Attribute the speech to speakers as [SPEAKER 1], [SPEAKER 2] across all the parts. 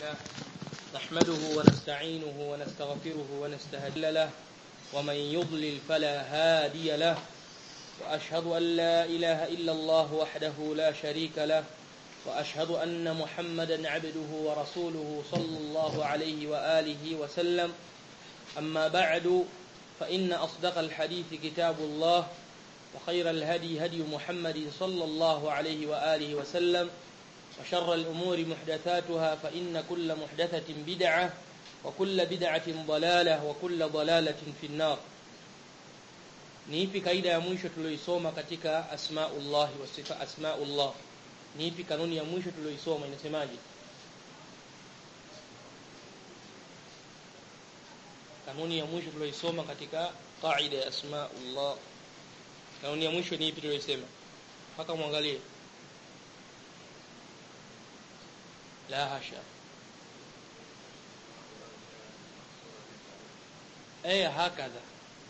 [SPEAKER 1] لله نحمده ونستعينه ونستغفره ونستهدي له ومن يضلل فلا هادي له وأشهد أن لا إله إلا الله وحده لا شريك له وأشهد أن محمدا عبده ورسوله صلى الله عليه وآله وسلم أما بعد فإن أصدق الحديث كتاب الله وخير الهدي هدي محمد صلى الله عليه وآله وسلم وشر الأمور محدثاتها فإن كل محدثة بدعة وكل بدعة ضلالة وكل ضلالة في النار ni ipi kaida ya mwisho tulioisoma katika asmaullah wa sifa asmaullah ni ipi kanuni ya mwisho tulioisoma inasemaje kanuni ya mwisho tulioisoma katika qaida ya asmaullah kanuni ya mwisho ni ipi tulioisema mpaka muangalie la hasha ay hakadha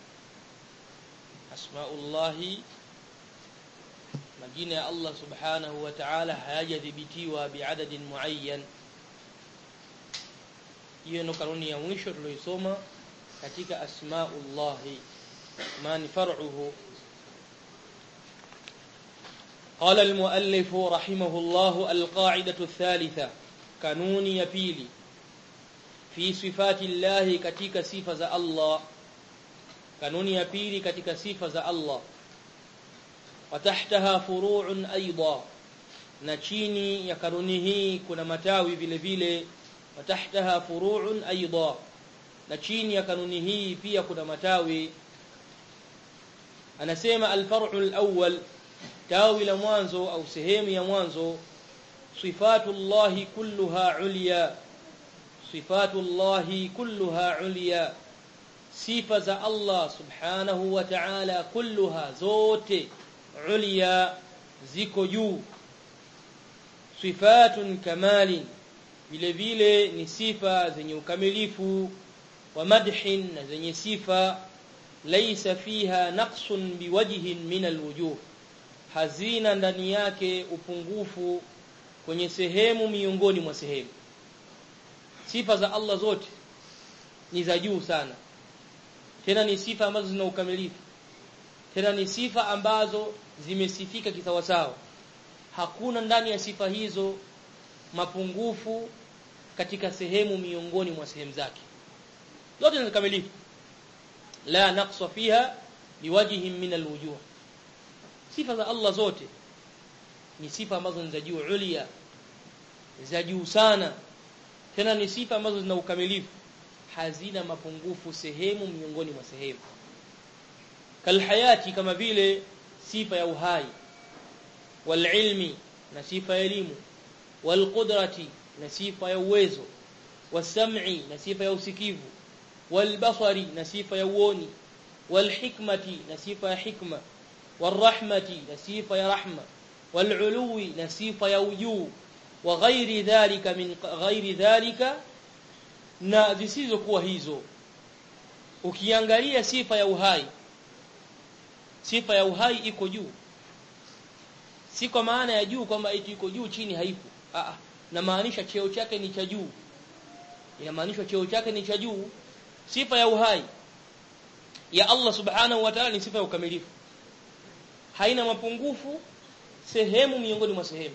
[SPEAKER 1] asmaullahi majina ya Allah subhanahu wa ta'ala hayajadhibitiwa biadadin muayyan hiyo ndo kanuni ya mwisho tulioisoma katika asmaullahi man far'uhu قال المؤلف رحمه الله القاعدة الثالثة قانون يبيلي في صفات الله كتك صفة الله kanuni ya pili katika sifa za Allah watahtaha furu'un aidha na chini ya kanuni hii kuna matawi vile vile watahtaha furu'un aidha na chini ya kanuni hii pia kuna matawi anasema alfar'u alawwal tawi la mwanzo au sehemu ya mwanzo sifatullahi kulluha ulya sifatullahi kulluha ulya sifa za Allah subhanahu wa ta'ala kulluha zote ulia ziko juu sifatun kamalin vile vile ni sifa zenye ukamilifu wa madhin na zenye sifa laysa fiha naqsun biwajhin min alwujuh hazina ndani yake upungufu kwenye sehemu miongoni mwa sehemu sifa za Allah zote ni za juu sana tena ni sifa ambazo zina ukamilifu tena ni sifa ambazo zimesifika kisawasawa hakuna ndani ya sifa hizo mapungufu katika sehemu miongoni mwa sehemu zake zote ni kamilifu la naqsa fiha biwajhin min alwujuh sifa za Allah zote ni sifa ambazo ni za juu ulia za juu sana tena ni sifa ambazo zina ukamilifu hazina mapungufu sehemu miongoni mwa sehemu kalhayati kama vile sifa ya uhai walilmi na sifa ya elimu walqudrati na sifa ya uwezo wasam'i na sifa ya usikivu walbasari na sifa ya uoni walhikmati na sifa ya hikma والرحمه نصيفه يا رحمه والعلو نصيفه يا وجو وغير ذلك من غير ذلك na zisizokuwa hizo ukiangalia sifa ya uhai sifa ya uhai iko juu si kwa maana ya juu kwamba eti iko juu chini haipo a na maanisha cheo chake ni cha juu inamaanisha cheo chake ni cha juu sifa ya uhai ya Allah subhanahu wa ta'ala ni sifa ya ukamilifu haina mapungufu sehemu miongoni mwa sehemu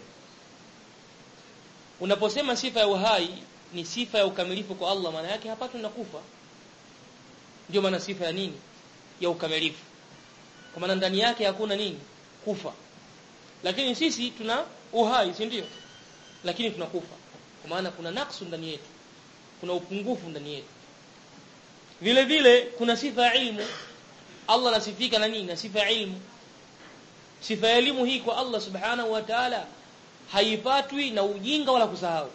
[SPEAKER 1] unaposema sifa ya uhai ni sifa ya ukamilifu kwa Allah maana yake hapatwi na kufa ndio maana sifa ya nini ya ukamilifu kwa maana ndani yake hakuna nini kufa lakini sisi tuna uhai si ndio lakini tunakufa kwa maana kuna naksu ndani yetu kuna upungufu ndani yetu vile vile kuna sifa ya ilmu Allah anasifika na nini na sifa ya ilmu sifa ya elimu hii kwa Allah subhanahu wa ta'ala haipatwi na ujinga wala kusahau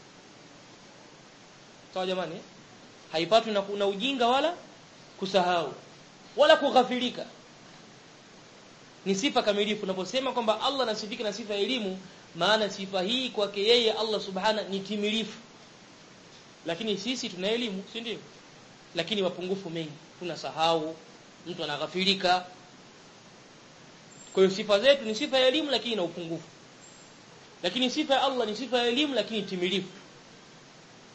[SPEAKER 1] sawa jamani haipatwi na kuna ujinga wala kusahau wala kughafilika ni sifa kamilifu unaposema kwamba Allah anasifika na sifa ya elimu maana sifa hii kwake yeye Allah subhana ni timilifu lakini sisi tuna elimu si ndio lakini mapungufu mengi tunasahau mtu anaghafilika kwa hiyo sifa zetu ni sifa ya elimu lakini na upungufu lakini sifa ya Allah ni sifa ya elimu lakini timilifu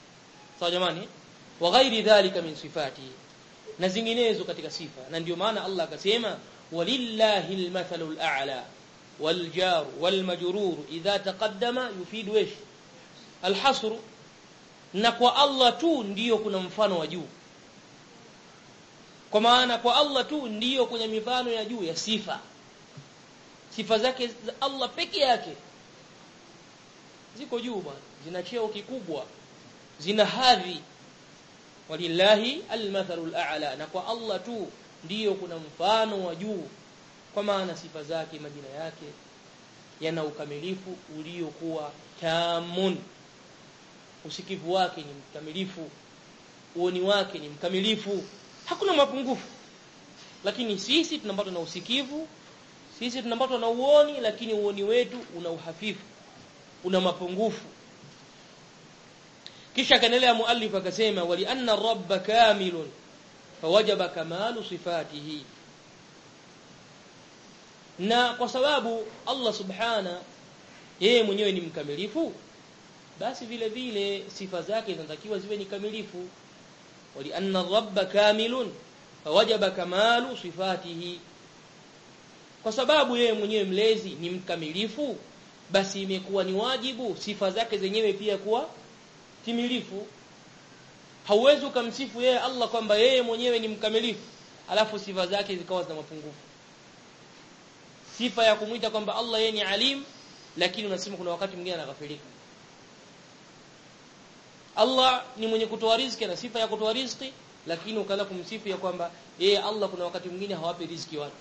[SPEAKER 1] sawa jamani wa ghairi dhalika min sifati na zinginezo katika sifa na ndio maana Allah akasema walillahi almathalu al'a والجار والمجرور إذا تقدم يفيد ايش الحصر na kwa Allah tu ndiyo kuna mfano wa juu kwa maana kwa Allah tu ndiyo kwenye mifano ya juu ya sifa sifa zake za Allah peke yake ziko juu bwana zina cheo kikubwa zina hadhi walillahi almathalul a'la na kwa Allah tu ndiyo kuna mfano wa juu kwa maana sifa zake majina yake yana ukamilifu uliokuwa tamun usikivu wake ni mkamilifu uoni wake ni mkamilifu hakuna mapungufu lakini sisi tunapatwa na usikivu sisi tunapatwa na uoni lakini uoni wetu una uhafifu una mapungufu kisha akaendelea muallif akasema wali anna rabba kamilun fawajaba kamalu sifatihi na kwa sababu Allah subhana yeye mwenyewe ni mkamilifu basi vile vile sifa zake zinatakiwa ziwe ni kamilifu wali anna rabba kamilun fawajaba kamalu sifatihi kwa sababu yeye mwenyewe mlezi ni mkamilifu basi imekuwa ni wajibu sifa zake zenyewe pia kuwa timilifu hauwezi ukamsifu yeye Allah kwamba yeye mwenyewe ni mkamilifu alafu sifa zake zikawa zina mapungufu sifa ya kumuita kwamba Allah yeye ni alim lakini unasema kuna wakati mwingine anaghafilika Allah ni mwenye kutoa riziki na sifa ya kutoa riziki lakini ukaanza kumsifu ya kwamba yeye Allah kuna wakati mwingine hawapi riziki watu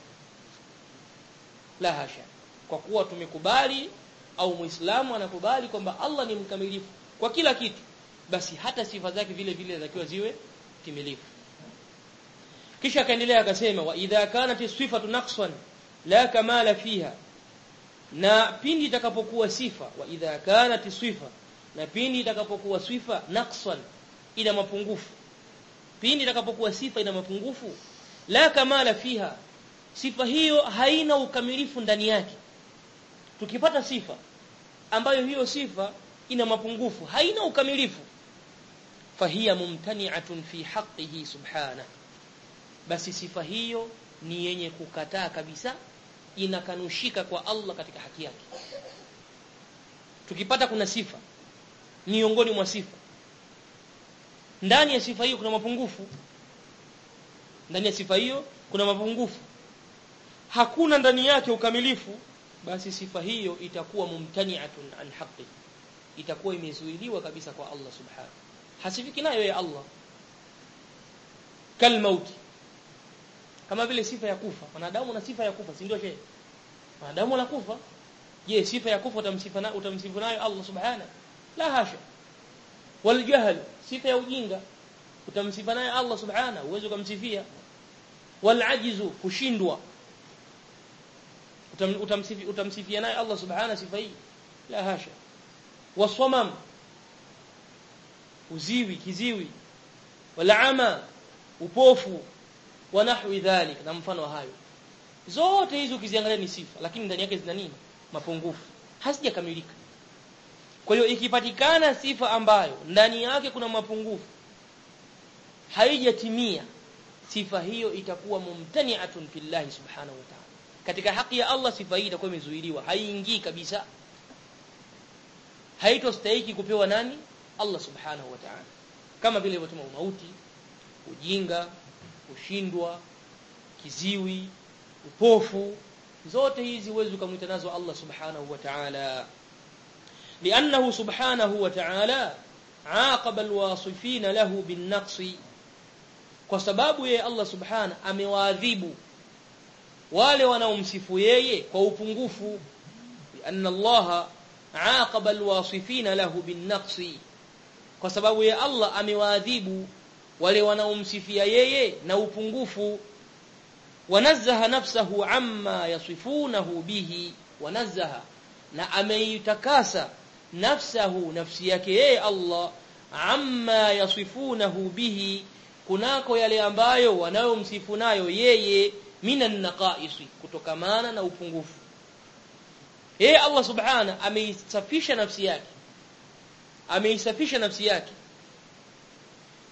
[SPEAKER 1] la hasha kwa kuwa tumekubali au muislamu anakubali kwamba Allah ni mkamilifu kwa kila kitu basi hata sifa zake vile vile zinatakiwa ziwe timilifu kisha akaendelea akasema wa idha kanat sifatu naqsan la kamala fiha na pindi itakapokuwa sifa wa idha kanat sifa na pindi itakapokuwa sifa naqsan ina mapungufu pindi itakapokuwa sifa ina mapungufu la kamala fiha sifa hiyo haina ukamilifu ndani yake tukipata sifa ambayo hiyo sifa ina mapungufu haina ukamilifu fahiya mumtani'atun fi haqqihi subhana basi sifa hiyo ni yenye kukataa kabisa inakanushika kwa Allah katika haki yake tukipata kuna sifa miongoni mwa sifa ndani ya sifa hiyo kuna mapungufu ndani ya sifa hiyo kuna mapungufu hakuna ndani yake ukamilifu basi sifa hiyo itakuwa mumtani'atun an haqqi itakuwa imezuiliwa kabisa kwa Allah subhanahu hasifiki nayo ya Allah kal mauti kama vile sifa ya kufa wanadamu na sifa ya kufa si ndio shehe wanadamu wanakufa je sifa ya kufa utamsifa na utamsifu nayo Allah subhanahu la hasha wal jahl sifa ya ujinga utamsifa nayo Allah subhanahu uwezo kumsifia wal ajizu kushindwa utamsifia utamsifia naye Allah subhanahu sifa hii la hasha waswamam uziwi kiziwi walama upofu wa nahwi dhalik na mfano hayo zote hizo ukiziangalia ni sifa lakini ndani yake zina nini mapungufu hazijakamilika kwa hiyo ikipatikana sifa ambayo ndani yake kuna mapungufu haijatimia sifa hiyo itakuwa mumtani'atun fillahi subhanahu wa ta'ala katika haki ya Allah sifa hii itakuwa imezuiliwa haiingii kabisa haitostahiki kupewa nani Allah subhanahu wa ta'ala kama vile ilivyosema mauti ujinga kushindwa kiziwi upofu zote hizi uwezo kumwita nazo Allah subhanahu wa ta'ala لأنه سبحانه وتعالى عاقب الواصفين له بالنقص kwa sababu yeye Allah subhana amewaadhibu wale wanaomsifu yeye kwa upungufu anna Allah aqaba alwasifina lahu binnaqsi kwa sababu yeye Allah amewaadhibu wale wanaomsifia yeye na upungufu wanazzaha nafsahu amma yasifunahu bihi wanazzaha na ameitakasa nafsahu nafsi yake yeye Allah amma yasifunahu bihi kunako yale ambayo wanayomsifu nayo yeye minan naqaisi kutokamana na upungufu yeye Allah subhana ameisafisha nafsi yake ameisafisha nafsi yake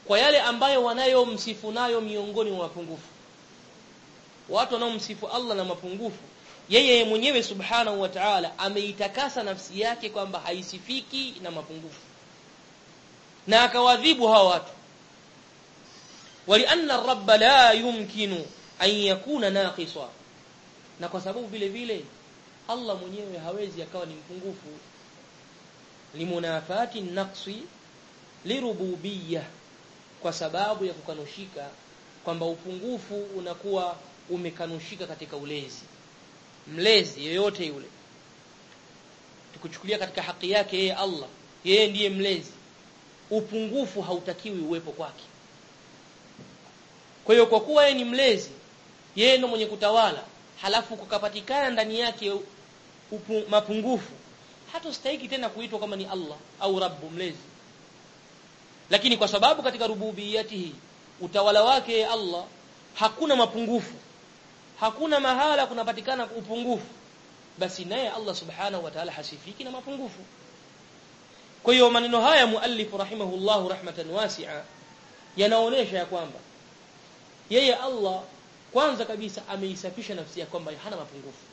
[SPEAKER 1] kwa yale ambayo wanayomsifu nayo miongoni mwa mapungufu watu wanaomsifu Allah na mapungufu yeye mwenyewe subhanahu wa ta'ala ameitakasa nafsi yake kwamba haisifiki na mapungufu na akawadhibu hawa watu walianna ar-rabb la yumkinu an yakuna naqisa na kwa sababu vile vile Allah mwenyewe hawezi akawa ni mpungufu limunafati naqsi lirububiyyah kwa sababu ya kukanushika kwamba upungufu unakuwa umekanushika katika ulezi mlezi yoyote yule tukuchukulia katika haki yake yeye Allah yeye ndiye mlezi upungufu hautakiwi uwepo kwake kwa hiyo kwa kuwa yeye ni mlezi yeye ndo mwenye kutawala halafu kukapatikana ndani yake upu, mapungufu hatostahiki tena kuitwa kama ni Allah au Rabbu mlezi lakini kwa sababu katika rububiyatihi utawala wake Allah hakuna mapungufu hakuna mahala kunapatikana upungufu basi naye Allah subhanahu wa ta'ala hasifiki na mapungufu kwa hiyo maneno haya muallif rahimahullahu rahmatan wasi'a yanaonesha ya kwamba yeye Allah kwanza kabisa ameisafisha nafsi ya kwamba hana mapungufu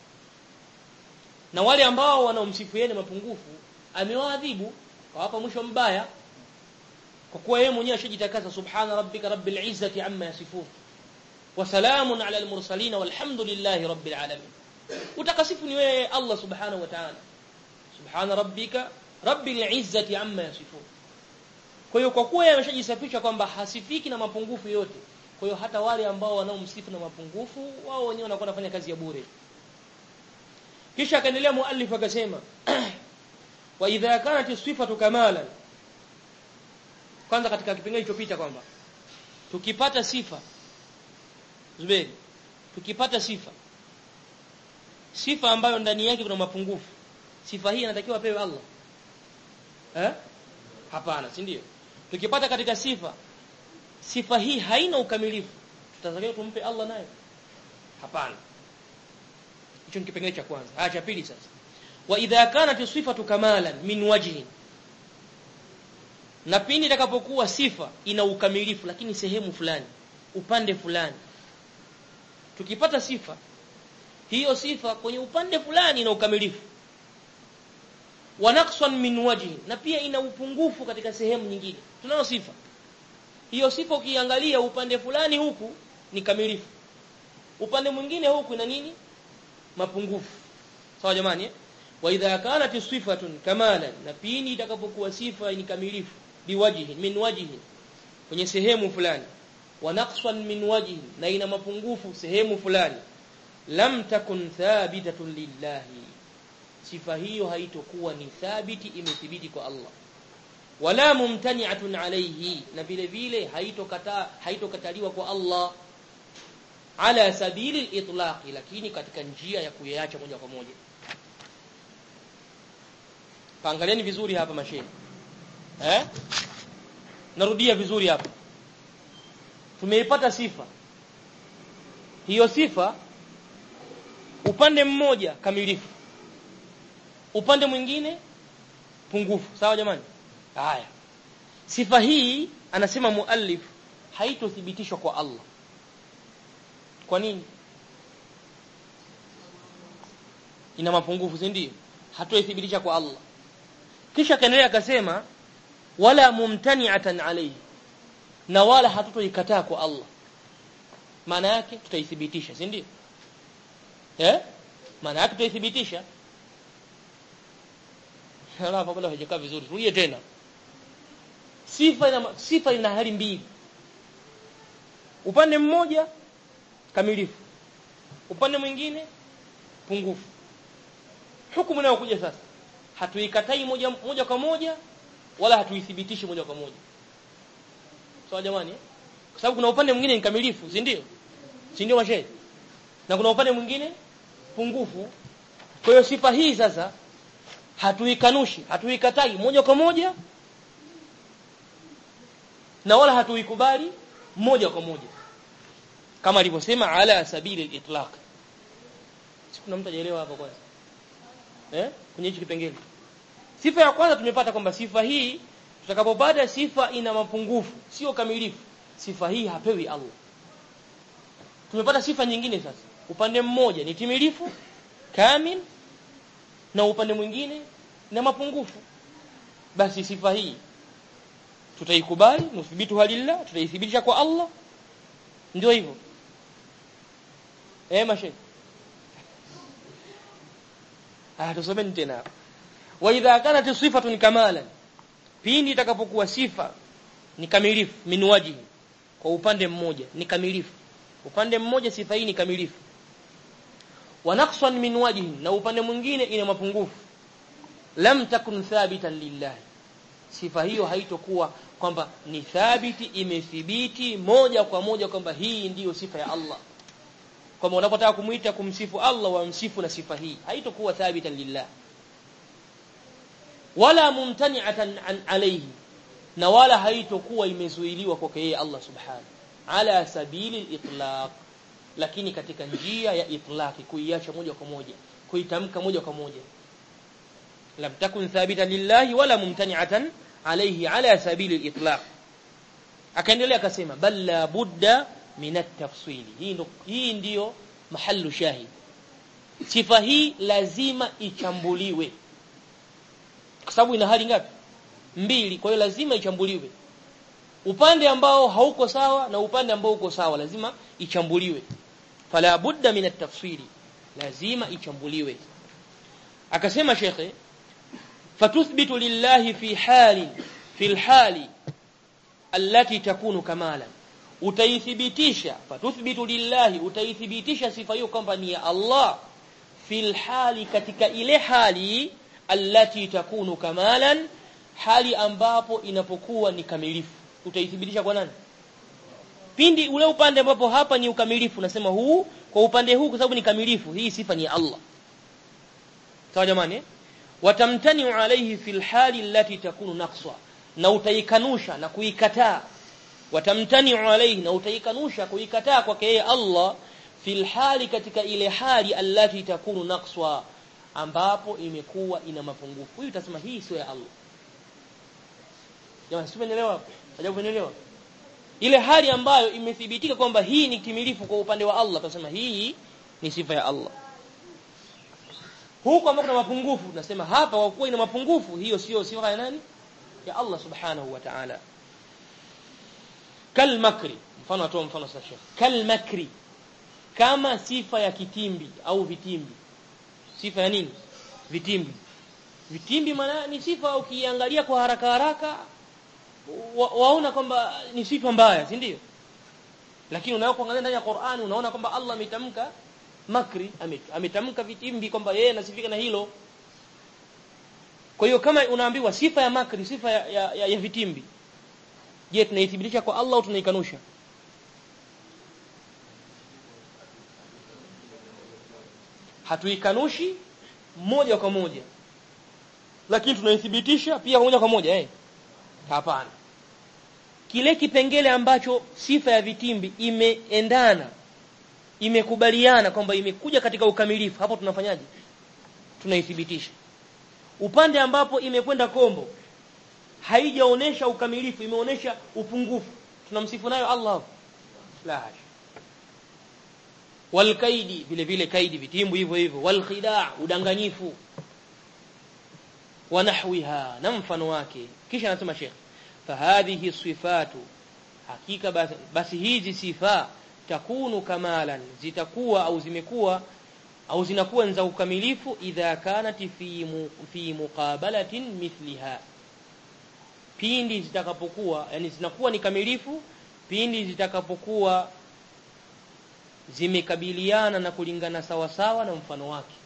[SPEAKER 1] na wale ambao wanaomsifu yeye mapungufu amewaadhibu kawapa mwisho mbaya kwa kuwa yeye mwenyewe ashajitakasa subhana rabbika rabbil izzati amma yasifun wa salamun ala al mursalin walhamdulillahi rabbil alamin utakasifu ni wewe Allah subhanahu wa ta'ala subhana rabbika rabbil izzati amma yasifun kwa hiyo kwa kuwa yeye ameshajisafisha kwamba hasifiki na mapungufu yote kwa hiyo hata wale ambao wanaomsifu na mapungufu wao wenyewe wanakuwa wanafanya kazi ya bure kisha akaendelea muallif akasema wa idha kanat sifatu kamalan kwanza katika kipengele kilichopita kwamba tukipata sifa Zuberi tukipata sifa sifa ambayo ndani yake kuna mapungufu sifa hii inatakiwa apewe Allah eh hapana si ndio tukipata katika sifa sifa hii haina ukamilifu tutatakiwa tumpe Allah nayo hapana hicho ni kipengele cha kwanza haya cha pili sasa wa idha kanat sifatu kamalan min wajhin na pindi itakapokuwa sifa ina ukamilifu lakini sehemu fulani upande fulani tukipata sifa hiyo sifa kwenye upande fulani ina ukamilifu wa naqsan min wajhi na pia ina upungufu katika sehemu nyingine tunayo sifa hiyo sifa ukiangalia upande fulani huku ni kamilifu upande mwingine huku ina nini mapungufu sawa jamani eh? wa idha kanat sifatun kamalan na pindi itakapokuwa sifa ni kamilifu biwajhi min wajhi kwenye sehemu fulani wa naqsan min wajhi na ina mapungufu sehemu fulani lam takun thabitatun lillahi sifa hiyo haitokuwa ni thabiti imethibiti kwa Allah wala mumtani'atun alayhi na vile vile haitokataa haitokataliwa kwa Allah ala sabili al-itlaq lakini katika njia ya kuyaacha moja kwa moja Paangalieni vizuri hapa mashehe. Eh? Narudia vizuri hapa. Tumeipata sifa. Hiyo sifa upande mmoja kamilifu. Upande mwingine pungufu. Sawa jamani? Haya. Sifa hii anasema muallif haitothibitishwa kwa Allah. Kwa nini? Ina mapungufu, si ndio? Hatoithibitisha kwa Allah. kisha kaendelea akasema wala mumtani'atan alayhi na wala hatutoikataa kwa Allah maana yake tutaithibitisha si ndio eh maana yake tutaithibitisha ala bado haijakaa vizuri rudie tena sifa ina sifa ina hali mbili upande mmoja kamilifu upande mwingine pungufu hukumu inayokuja sasa hatuikatai moja moja kwa moja wala hatuithibitishi moja kwa moja sawa so, jamani kwa sababu kuna upande mwingine ni kamilifu si ndio si ndio mashehe na kuna upande mwingine pungufu kwa hiyo sifa hii sasa hatuikanushi hatuikatai moja kwa moja na wala hatuikubali moja kwa moja kama alivyosema ala sabili al-itlaq sikuna mtu ajaelewa hapo kwanza eh kwenye hichi kipengele sifa ya kwanza tumepata kwamba sifa hii tutakapopata sifa ina mapungufu sio kamilifu sifa hii hapewi Allah tumepata sifa nyingine sasa upande mmoja ni timilifu kamil na upande mwingine na mapungufu basi sifa hii tutaikubali nuthibitu halillah tutaithibitisha kwa Allah ndio hivyo eh mashe ah tusomeni tena wa idha kanat sifatun kamalan pindi itakapokuwa sifa ni kamilifu min wajhi kwa upande mmoja ni kamilifu upande mmoja sifa hii ni kamilifu wa naqsan min wajhi na upande mwingine ina mapungufu lam takun thabitan lillahi sifa hiyo haitokuwa kwamba ni thabiti imethibiti moja kwa moja kwamba hii ndiyo sifa ya Allah kwamba unapotaka kumuita kumsifu Allah wamsifu na sifa hii haitokuwa thabitan lillah wala mumtani'atan an alayhi na wala haitokuwa imezuiliwa kwake yeye Allah subhanahu ala sabili al-itlaq lakini katika njia ya itlaqi kuiacha moja kwa moja kuitamka moja kwa moja lam takun thabitan lillahi wala mumtani'atan alayhi ala sabili al-itlaq akaendelea akasema bal la budda min at-tafsili hii ndo hii ndiyo mahallu shahid sifa hii lazima ichambuliwe kwa sababu ina hali ngapi mbili kwa hiyo lazima ichambuliwe upande ambao hauko sawa na upande ambao uko sawa lazima ichambuliwe fala budda min at-tafsili lazima ichambuliwe akasema shekhe fatuthbitu lillahi fi hali fi alhali allati takunu kamalan utaithibitisha fatuthbitu lillahi utaithibitisha sifa hiyo kwamba ni ya Allah fil hali katika ile hali allati takunu kamalan hali ambapo inapokuwa ni kamilifu utaithibitisha kwa nani pindi ule upande ambapo hapa ni ukamilifu nasema huu kwa upande huu kwa sababu ni kamilifu hii sifa ni ya Allah sawa jamani watamtani alayhi fil hali allati takunu naqsa na utaikanusha na kuikataa watamtani alayhi na utaikanusha kuikataa kwake yeye Allah fil hali katika ile hali allati takunu naqsa ambapo imekuwa ina mapungufu huyu utasema hii sio ya Allah jamani simeelewa hapo hajakuelewa ile hali ambayo imethibitika kwamba hii ni timilifu kwa upande wa Allah tunasema hii ni sifa ya Allah huko ambako kuna mapungufu tunasema hapa kwa kuwa ina mapungufu hiyo sio sifa ya nani ya Allah subhanahu wa ta'ala kal makri mfano atoa mfano sasa Sheikh kal makri kama sifa ya kitimbi au vitimbi sifa ya nini vitimbi vitimbi maana ni sifa ukiangalia kwa haraka haraka wa, waona kwamba ni sifa mbaya si ndio lakini unapoangalia ndani ya Qur'ani unaona kwamba Allah ametamka makri ametamka vitimbi kwamba yeye anasifika na hilo kwa hiyo kama unaambiwa sifa ya makri sifa ya, ya, ya, ya vitimbi je tunaithibitisha kwa Allah au tunaikanusha hatuikanushi moja kwa moja lakini tunaithibitisha pia moja kwa moja eh hapana kile kipengele ambacho sifa ya vitimbi imeendana imekubaliana kwamba imekuja katika ukamilifu hapo tunafanyaje tunaithibitisha upande ambapo imekwenda kombo haijaonesha ukamilifu imeonesha upungufu tunamsifu nayo Allah la hasha walkaidi vile vile kaidi vitimbu hivyo hivyo walkhidaa udanganyifu wanahwiha na mfano wake kisha anasema Sheikh fahadhihi sifatu hakika basi, basi hizi sifa takunu kamalan zitakuwa au zimekuwa au zinakuwa za ukamilifu idha kanat fi mu, fi muqabalatin mithliha pindi zitakapokuwa yani zinakuwa ni kamilifu pindi zitakapokuwa zimekabiliana na kulingana sawa sawa na mfano wake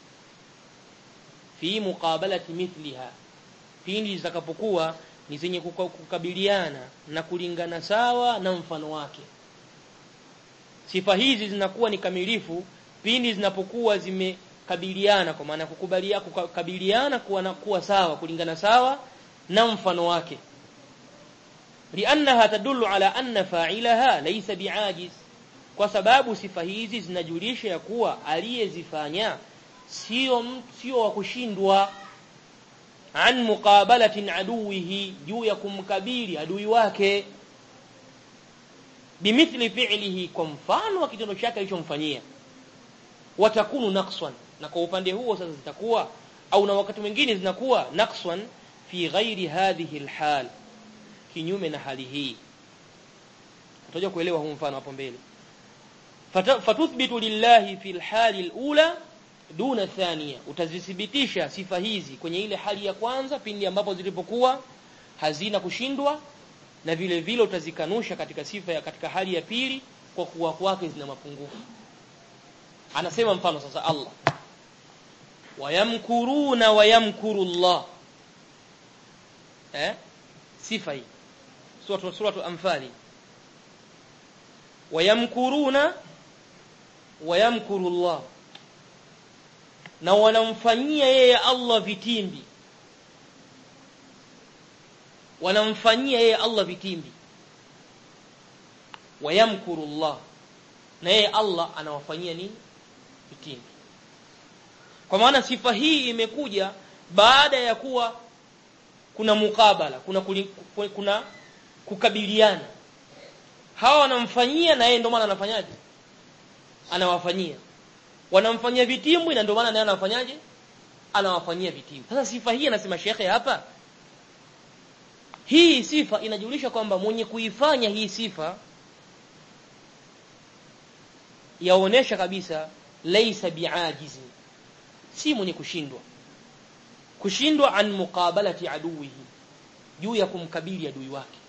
[SPEAKER 1] fi muqabalati mithliha pindi zitakapokuwa ni zenye kukabiliana na kulingana sawa na mfano wake sifa hizi zinakuwa ni kamilifu pindi zinapokuwa zimekabiliana kwa maana kukubalia kukabiliana kuwa na kuwa sawa kulingana sawa na mfano wake liannaha tadullu ala anna fa'ilaha laysa bi'ajiz kwa sababu sifa hizi zinajulisha ya kuwa aliyezifanya sio sio wa kushindwa an muqabalatin aduwihi juu ya kumkabili adui wake bimithli fi'lihi kwa mfano wa kitendo chake alichomfanyia watakunu naqsan na kwa upande huo sasa zitakuwa au na wakati mwingine zinakuwa naqsan fi ghairi hadhihi alhal kinyume na hali hii tutaje kuelewa huu mfano hapo mbele fatuthbitu lillahi fi alhali alula duna thania utazithibitisha sifa hizi kwenye ile hali ya kwanza pindi ambapo zilipokuwa hazina kushindwa na vile vile utazikanusha katika sifa ya katika hali ya pili kwa kuwa kwake zina mapungufu anasema mfano sasa Allah wayamkuruna wayamkuru Allah eh sifa hii sura sura anfali wayamkuruna wayamkuru Allah na wanamfanyia yeye Allah vitimbi wanamfanyia yeye Allah vitimbi wayamkuru Allah na yeye Allah anawafanyia nini vitimbi kwa maana sifa hii imekuja baada ya kuwa kuna mukabala kuna kuli, kuna kukabiliana hawa wanamfanyia na yeye ndio maana anafanyaje anawafanyia wanamfanyia vitimbwi na ndio maana naye anafanyaje anawafanyia vitimbwi sasa sifa hii anasema shekhe hapa hii sifa inajulisha kwamba mwenye kuifanya hii sifa yaonesha kabisa laysa biajizi si mwenye kushindwa kushindwa an muqabalati aduwihi juu ya kumkabili adui wake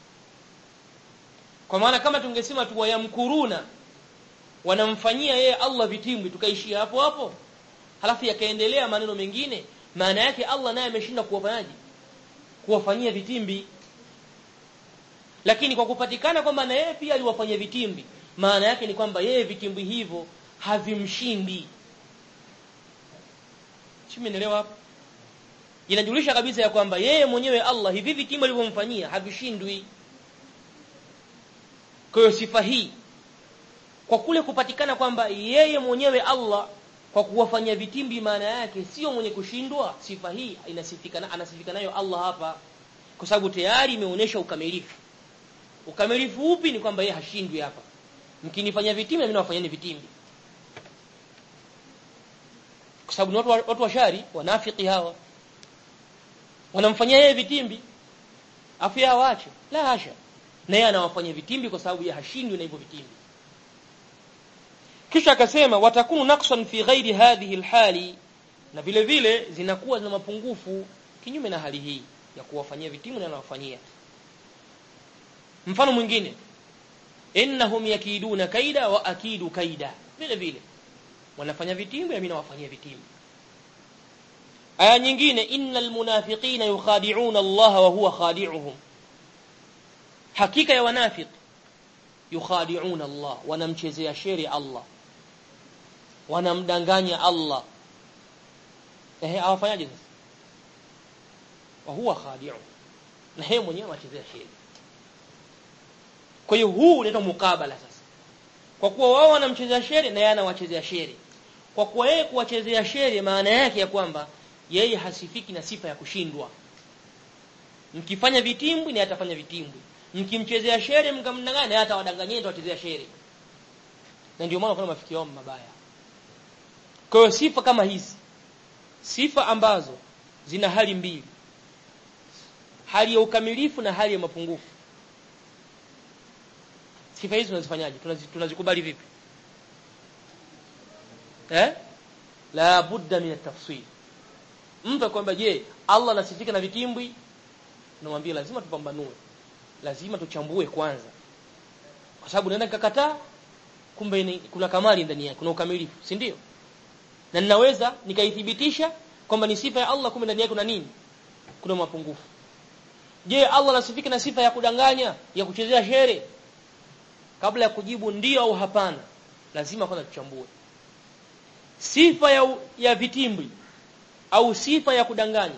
[SPEAKER 1] kwa maana kama tungesema tu wayamkuruna wanamfanyia yeye Allah vitimbi tukaishia hapo hapo halafu yakaendelea maneno mengine maana yake Allah naye ameshinda kuwafanyaje kuwafanyia vitimbi lakini kwa kupatikana kwamba na yeye pia aliwafanyia vitimbi maana yake ni kwamba yeye vitimbi hivyo havimshindi Simeelewa hapo inajulisha kabisa ya kwamba yeye mwenyewe Allah hivi vitimbi alivyomfanyia havishindwi kwa hiyo sifa hii kwa kule kupatikana kwamba yeye mwenyewe Allah kwa kuwafanyia vitimbi maana yake sio mwenye kushindwa sifa hii inasifika anasifika nayo Allah hapa kwa sababu tayari imeonyesha ukamilifu ukamilifu upi ni kwamba yeye hashindwi hapa mkinifanyia vitimbi na mimi nawafanyeni vitimbi kwa sababu ni watu watu washari wanafiki hawa wanamfanyia yeye vitimbi afu yeye waache la hasha na yeye anawafanyia vitimbi kwa sababu yeye hashindwi na hivyo vitimbi kisha akasema watakunu naqsan fi ghairi hadhihi alhali na vile vile zinakuwa zina mapungufu kinyume na hali hii ya kuwafanyia vitimu na anawafanyia mfano mwingine innahum yakiduna kaida wa akidu kaida vile vile wanafanya vitimbu na mimi nawafanyia vitimbu aya nyingine innal munafiqina yukhadi'una Allah wa huwa khadi'uhum hakika ya wanafiki yukhadi'una Allah wanamchezea sheri Allah wanamdanganya Allah ehe awafanyaje sasa wa huwa khadi'u na yeye mwenyewe anachezea sheri kwa hiyo huu unaitwa mukabala sasa kwa kuwa wao wanamchezea sheri na yeye anawachezea sheri kwa kuwa yeye kuwachezea sheri maana yake ya kwamba yeye hasifiki na sifa ya kushindwa mkifanya vitimbwi na atafanya vitimbwi mkimchezea sheri mkamdanganya naye atawadanganyeni atawachezea sheri na ndio maana kuna mafikio mabaya kwa hiyo sifa kama hizi sifa ambazo zina hali mbili hali ya ukamilifu na hali ya mapungufu sifa hizi tunazifanyaje tunazikubali vipi eh la budda min at-tafsil mtu akwamba je Allah anasifika na vitimbwi namwambia lazima tupambanue lazima tuchambue kwanza kwa sababu naenda nikakataa kumbe ni, kuna kamali ndani yake kuna ukamilifu si ndio na ninaweza nikaithibitisha kwamba ni sifa ya Allah kumbe ndani yake kuna nini kuna mapungufu je Allah anasifika na sifa ya kudanganya ya kuchezea shere kabla ya kujibu ndio au hapana lazima kwanza tuchambue sifa ya, ya vitimbwi au sifa ya kudanganya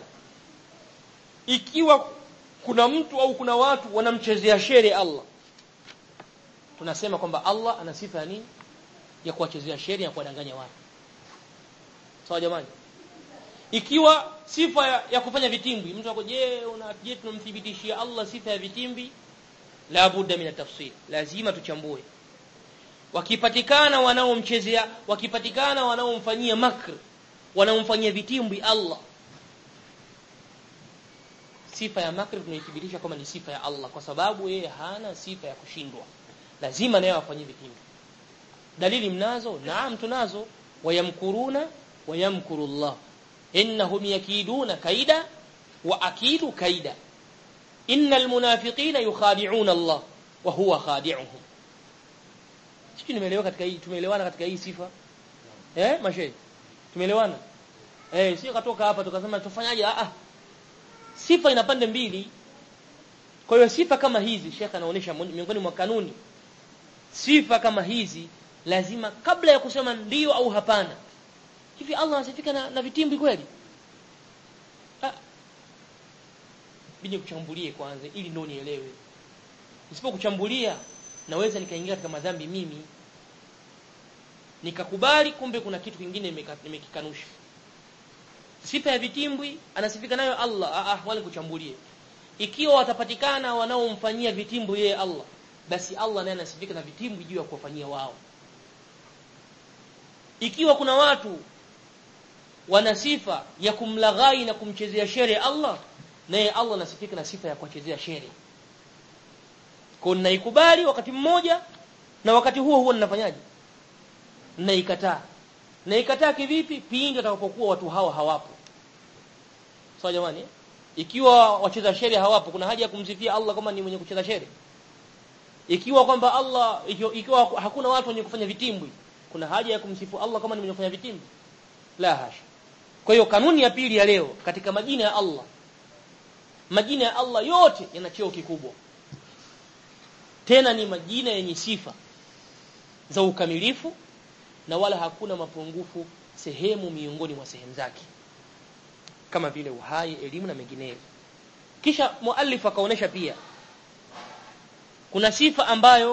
[SPEAKER 1] ikiwa kuna mtu au kuna watu wanamchezea shere Allah tunasema kwamba Allah ana sifa ya nini ya kuwachezea shere na kuwadanganya watu sawa jamani ikiwa sifa ya, ya kufanya vitimbi mtu ako je una je tunamthibitishia Allah sifa ya vitimbi la budda min tafsir lazima tuchambue wakipatikana wanaomchezea wakipatikana wanaomfanyia makr wanaomfanyia vitimbi Allah sifa ya makr tunaithibitisha kama ni sifa ya Allah kwa sababu yeye hana sifa ya kushindwa lazima naye afanyie vitimbi dalili mnazo naam tunazo wayamkuruna wayamkuru Allah innahum yakiduna kaida wa akidu kaida innal munafiqina yukhadi'una Allah wa huwa khadi'uhum sisi nimeelewa katika hii tumeelewana katika hii sifa eh mashe tumeelewana eh sio katoka hapa tukasema tufanyaje ah sifa ina pande mbili kwa hiyo sifa kama hizi shekha anaonyesha miongoni mwa kanuni sifa kama hizi lazima kabla ya kusema ndio au hapana hivi Allah anasifika na, na vitimbi kweli ah bidi kuchambulie kwanza ili ndio nielewe nisipokuchambulia naweza nikaingia katika madhambi mimi nikakubali kumbe kuna kitu kingine nimekikanusha sifa ya vitimbwi anasifika nayo Allah ah, ah wale kuchambulie ikiwa watapatikana wanaomfanyia vitimbwi yeye Allah basi Allah naye anasifika na vitimbwi juu ya kuwafanyia wao ikiwa kuna watu wana sifa ya kumlaghai na kumchezea shere Allah naye Allah anasifika na sifa ya kuwachezea shere kwa naikubali wakati mmoja na wakati huo huo ninafanyaje naikataa naikataa kivipi pindi atakapokuwa watu hawa hawapo sawa jamani ikiwa wacheza shere hawapo kuna haja ya kumsifia Allah kama ni mwenye kucheza shere ikiwa kwamba Allah ikiwa, ikiwa hakuna watu wenye kufanya vitimbwi kuna haja ya kumsifu Allah kama ni mwenye kufanya vitimbwi la hasha kwa hiyo kanuni ya pili ya leo katika majina ya Allah majina ya Allah yote yana cheo kikubwa tena ni majina yenye sifa za ukamilifu na wala hakuna mapungufu sehemu miongoni mwa sehemu zake kama vile uhai elimu na mengineyo kisha muallif akaonesha pia kuna sifa ambayo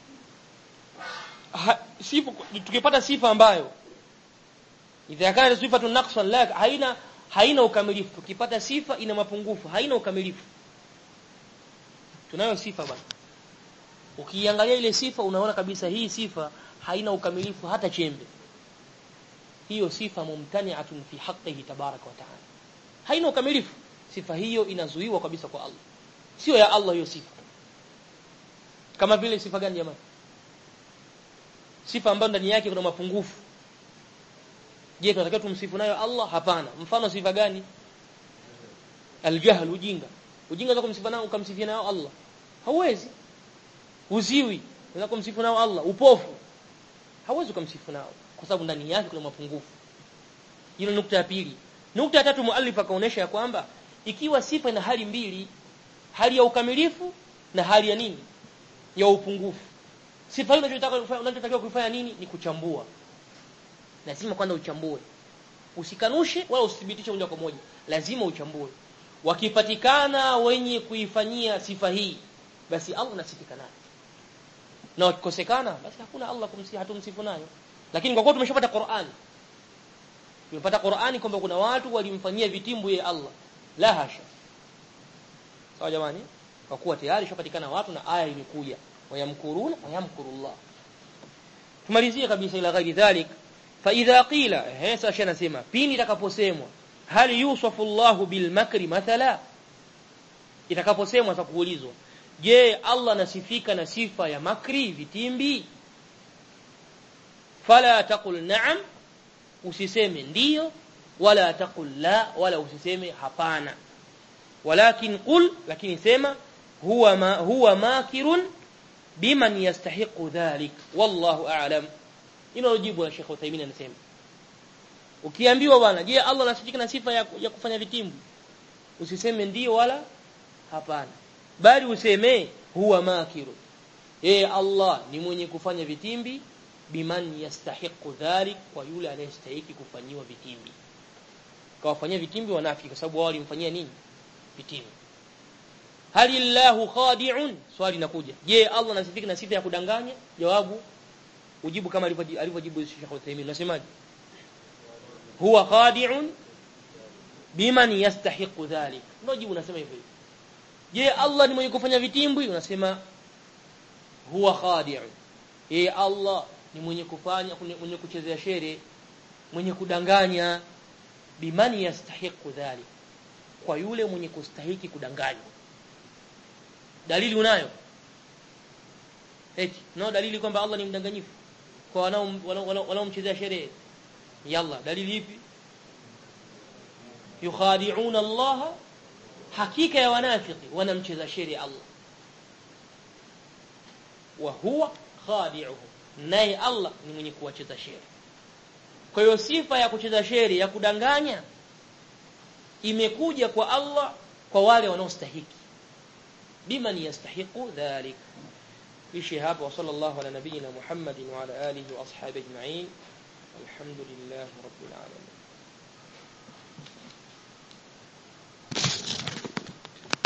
[SPEAKER 1] ha, sifa tukipata sifa ambayo idha kana sifatu naqsan la haina haina ukamilifu tukipata sifa ina mapungufu haina ukamilifu tunayo sifa bwana ukiangalia ile sifa unaona kabisa hii sifa haina ukamilifu hata chembe hiyo sifa mumtani'atun fi haqqihi tabaraka wa ta'ala haina ukamilifu sifa hiyo inazuiwa kabisa kwa Allah sio ya Allah hiyo sifa kama vile sifa gani jamani sifa ambayo ndani yake kuna mapungufu je tunatakiwa tumsifu nayo Allah hapana mfano sifa gani aljahl ujinga ujinga za kumsifu nao ukamsifia nayo Allah hauwezi uziwi unaweza kumsifu nao Allah upofu hauwezi kumsifu nao kwa sababu ndani yake kuna mapungufu hilo nukta ya pili nukta ya tatu muallif akaonesha ya kwamba ikiwa sifa ina hali mbili hali ya ukamilifu na hali ya nini ya upungufu sifa hiyo unachotaka unachotakiwa kuifanya nini ni kuchambua lazima kwanza uchambue usikanushe wala usithibitishe moja kwa moja lazima uchambue wakipatikana wenye kuifanyia sifa hii basi Allah nasifika nayo na wakikosekana basi hakuna Allah kumsifu hatumsifu nayo lakini kwa kuwa tumeshapata Qur'ani tumepata Qur'ani kwamba kuna watu walimfanyia vitimbu ye Allah la hasha sawa jamani kwa kuwa tayari shapatikana watu na aya imekuja wayamkuruna wayamkurullah tumalizie kabisa ila ghairi dhalik fa idha qila eh sasa anasema pindi itakaposemwa hal yusafu Allah bil makri mathala itakaposemwa sasa kuulizwa je Allah anasifika na sifa ya makri vitimbi fala taqul na'am usiseme ndiyo wala taqul la wala usiseme hapana walakin qul lakini sema huwa ma huwa makirun biman yastahiqu dhalik wallahu a'lam ino jibu la Sheikh Uthaymeen anasema ukiambiwa bwana je Allah anasifika na sifa ya, ya kufanya vitimbi usiseme ndiyo wala hapana bali useme huwa makirun eh Allah ni mwenye kufanya vitimbi biman yastahiqu dhalik kwa yule anayestahili kufanyiwa vitimbi kawafanyia vitimbi wanafiki kwa sababu wao walimfanyia nini vitimbi halillahu khadi'un swali linakuja je Allah anasifika na sifa ya kudanganya jawabu ujibu kama alivyojibu Sheikh Uthaymeen unasemaje huwa khadi'un biman yastahiqu dhalik ndio jibu unasema hivyo je Allah ni mwenye kufanya vitimbwi unasema huwa khadi'u e Allah ni mwenye kufanya mwenye kuchezea shere mwenye kudanganya biman yastahiqu dhalik kwa yule mwenye kustahiki kudanganywa dalili unayo eti no dalili kwamba Allah ni mdanganyifu kwa wanao wanaomchezea shere yalla dalili ipi yukhadi'una Allah hakika ya wanafiki wanamcheza shere Allah wa huwa khadi'uhu naye Allah ni mwenye kuwacheza shere kwa hiyo sifa ya kucheza shere ya kudanganya imekuja kwa Allah kwa wale wanaostahiki biman yastahiqu dhalik ishi hapa wa sallallahu ala nabiyyina Muhammadin wa ala alihi wa ashabihi ajma'in alhamdulillahi rabbil alamin